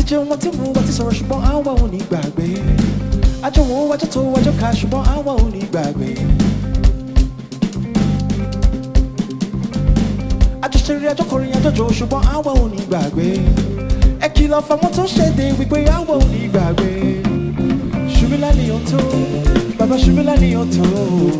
jẹun wọn tí mu wọn ti sọ̀rọ̀ ṣùgbọ́n àwa ò ní gbàgbé àjọ wọn wájọ tó wájọ ká ṣùgbọ́n àwa ò ní gbàgbé. àjọṣeré àjọkọrin àjọjọ ṣùgbọ́n àwa ò ní gbàgbé. ẹ kìlọ̀ fáwọn tó ṣèdè wípé àwa ò ní gbàgbé. ṣùmílà ni ó tó bàbá ṣùmílà ni ó tó.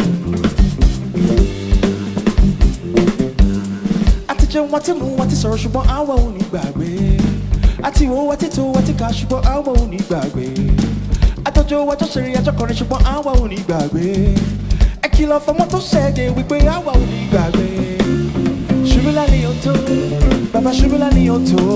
àti jẹun wọn tí mu wọn ti sọ̀rọ̀ ṣùgbọ́n àwa ò ní gbàgbé àti wo wa títò wa ti kà ṣùgbọ́n àwa ò ní gbàgbé àtọ́jọ́ wa jọ́sẹ̀rẹ̀ àjọkọrin ṣùgbọ́n àwa ò ní gbàgbé ẹ kìlọ̀ fọmọ tó ṣẹ̀dẹ̀ wípé àwa ò ní gbàgbé ṣubúlá ni ó tó bàbá ṣubúlá ni ó tó.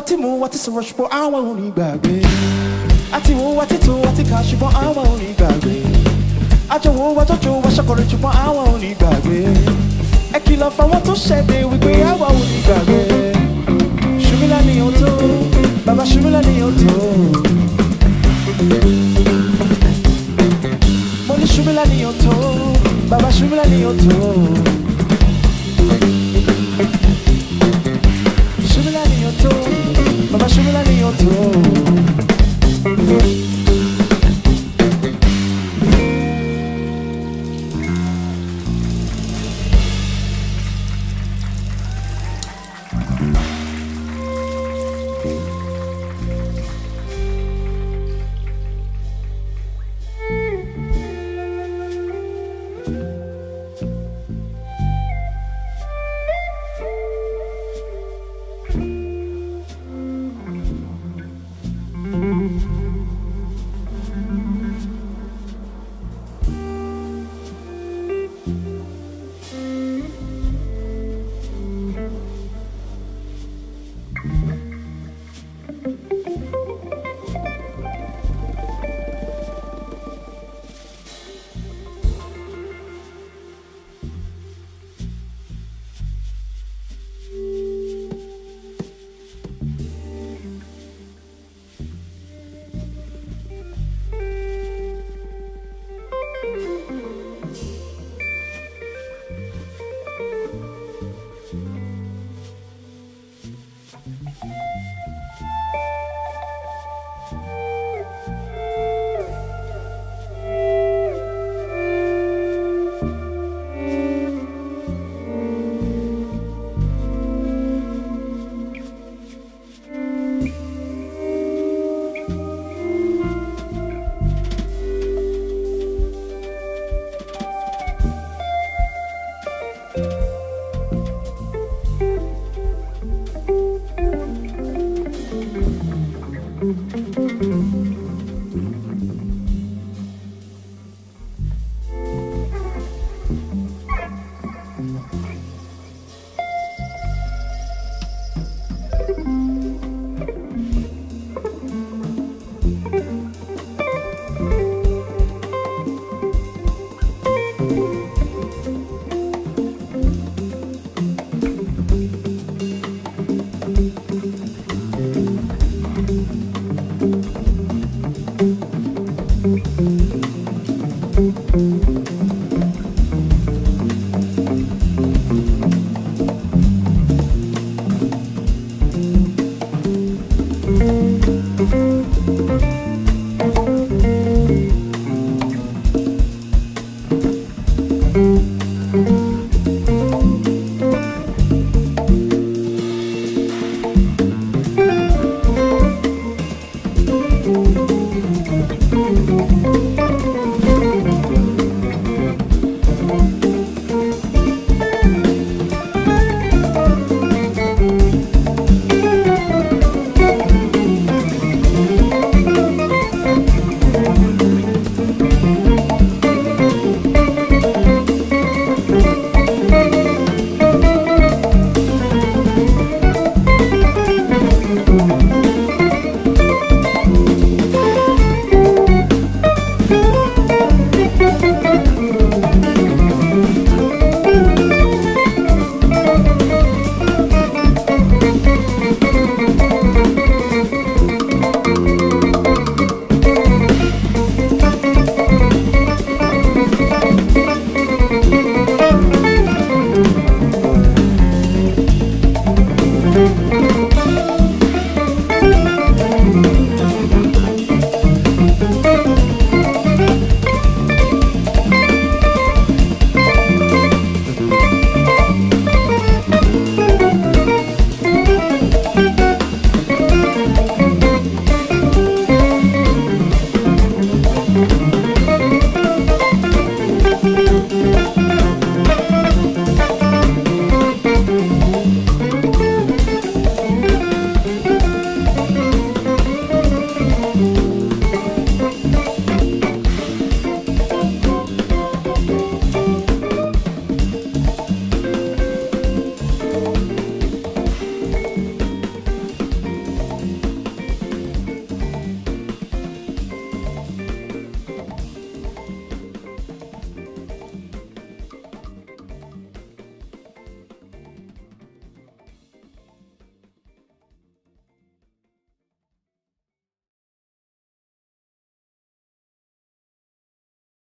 tí mú wa ti sọ̀rọ̀ ṣùgbọ́n àwọn ò ní gbàgbé àti wo wa títò wa ti kà ṣùgbọ́n àwọn ò ní gbàgbé àjọ wo wa jọjọ wa ṣàkọrẹ ṣùgbọ́n àwọn ò ní gbàgbé ẹ kìlọ̀ fáwọn tó ṣẹ̀dẹ̀ wípé àwọn ò ní gbàgbé ṣùmílà ni ó tó bàbá ṣùmílà ni ó tó. mo ní ṣùmílà ni ó tó bàbá ṣùmílà ni ó tó.